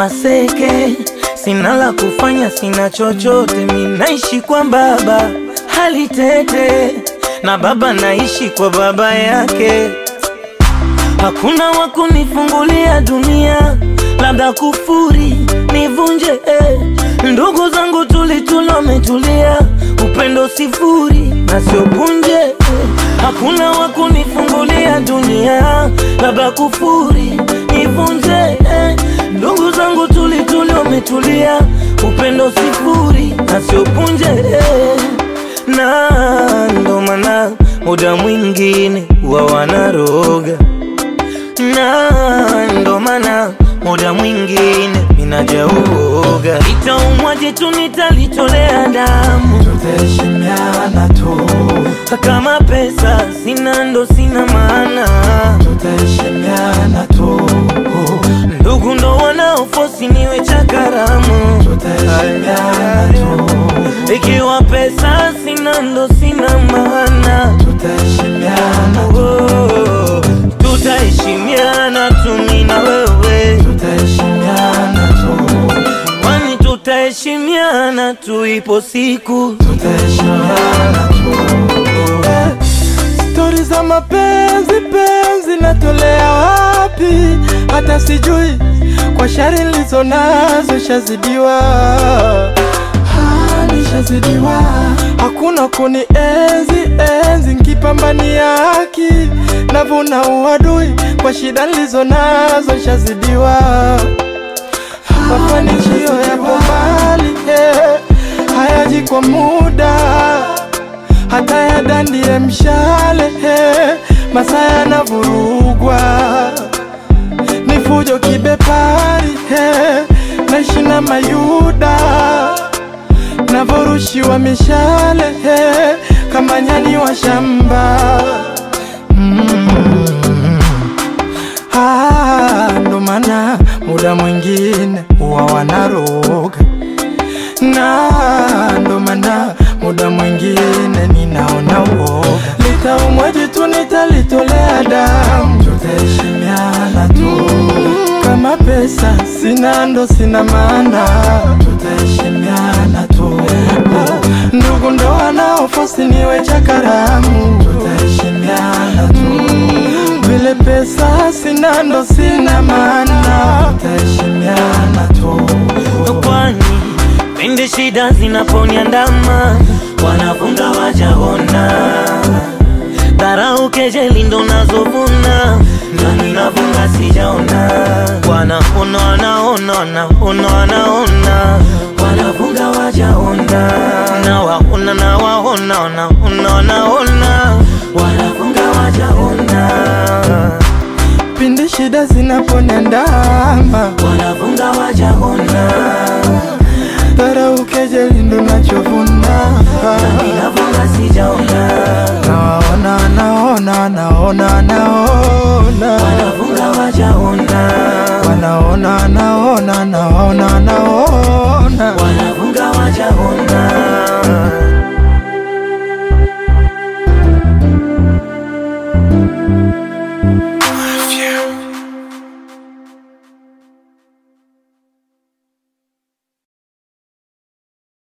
maseke, sina la kufanya, sina chochote, mi naishi kwa baba hali tete, na baba naishi kwa baba yake. Hakuna wa kunifungulia dunia, labda kufuri nivunje eh. Ndugu zangu tulituli wametulia, upendo sifuri na sio punje eh. Hakuna wa kunifungulia dunia, labda kufuri nivunje eh. Ndugu zangu tulituli wametulia, upendo sifuri na sio punje eh. Na ndo maana muda mwingine wa wanaroga na ndo maana muda mwingine minajauoga itaumwaje tu nitalitolea damu, tutaheshimiana tu, kama pesa sina ndo sina maana, tutaheshimiana tu, ndugu ndo wanaofosi niwe cha karamu, tutaheshimiana tu, ikiwa pesa sina ndo sina maana, tutaheshimiana tu, oh, tutaheshimiana tu mimi na wewe tutaheshimiana tu, Kwani tutaheshimiana tu, ipo siku tutaheshimiana tu. Stori za mapenzi penzi natolea wapi? Hata sijui kwa shari nilizo nazo shazidiwa, Ah, nishazidiwa. Hakuna kuni enzi enzi nkipambania haki, navuna uadui kwa shida nilizo nazo shazidiwa. Mafanikio yapo mbali eh, hayaji kwa muda hata yadandie mshale eh, masaa yanavurugwa ni fujo kibepari eh, naishi na mayuda navorushiwa mishale eh, kama nyani wa shamba Ah, ndo maana muda mwingine huwa wanaroga na ndo maana muda mwingine ninaona uoga. Litaumwaje tu nitalitolea damu, tutaheshimiana tu. Kama pesa sina ndo sina maana, tutaheshimiana tu. Ndugu ndo wanaofosi niwe cha karamu, tutaheshimiana tu. Vile pesa sina ndo sina maana, tutaheshimiana tu. kwani pindi shida zinaponiandama wanafunga wajaona dharau kejeli ndo nazovuna na ninavunga sijaona wanaona wanaona wanaona wanaona wanafunga wajaona na waona na waona wanaona wanaona wanafunga wajaona pindi shida zinaponiandama, wanafunga wajaona dharau kejeli ndo nachovuna. ninavunga sijaona Naona, naona, naona, naona, wanafunga wajaona wanaona, naona, naona, naona, wanafunga wajaona